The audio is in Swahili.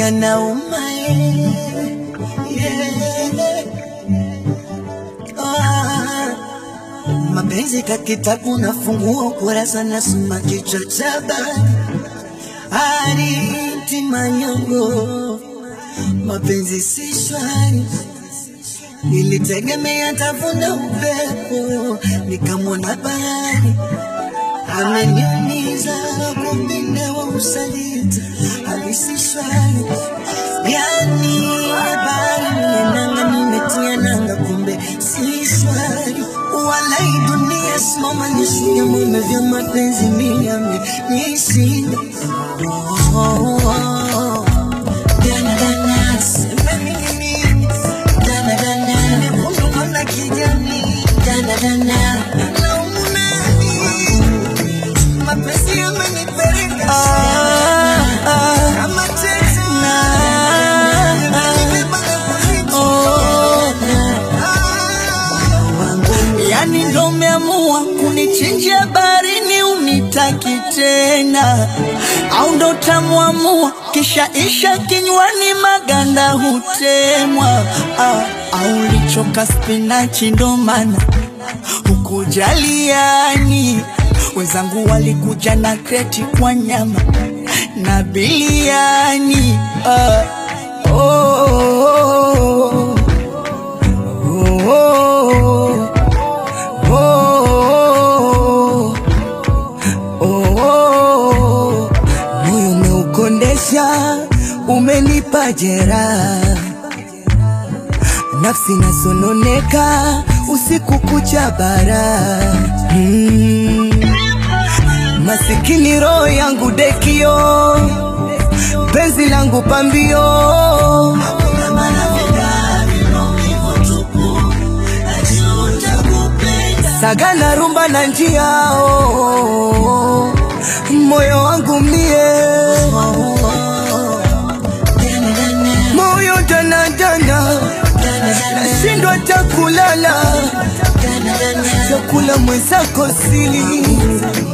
yanauma eh, yeah. Ah, mapenzi ka kitabu nafungua ukurasa nasoma kichwa cha habari Hariti manyongo mapenzi si shwari nilitegemea tavuna upepo nikamwona bahari ameniumiza kupinde wa usaliti halisi shwari yani habari nienanga nimetia nanga kumbe si shwari walai dunia simama nishuke mume vya mapenzi miame nishinda oh, oh, oh. Dana, dana, sema nini mimi? Dana, dana, nyekundu kama kijani. Dana, dana, laumu nani? Mapenzi yamenipeleka kama teksi. Yamenibeba na kunichukua. Yani ndo umeamua kunichinjia barini unitaki tena, au ndo utamwamua kisha isha kinywani maganda hutemwa, ah, au lichoka spinachi ndo maana hukujaliani. Wenzangu walikuja na kreti kwa nyama na biliani ah, oh, oh, oh, oh, oh, oh, oh. Moyo umeukondesha, umenipa jeraha, nafsi nasononeka usiku kucha bara mm. Masikini roho yangu dekio, penzi langu pambio sagana rumba na njia oh, oh, oh. moyo wangu mie moyo danadana nashindwa takulala chakula mwenzako sili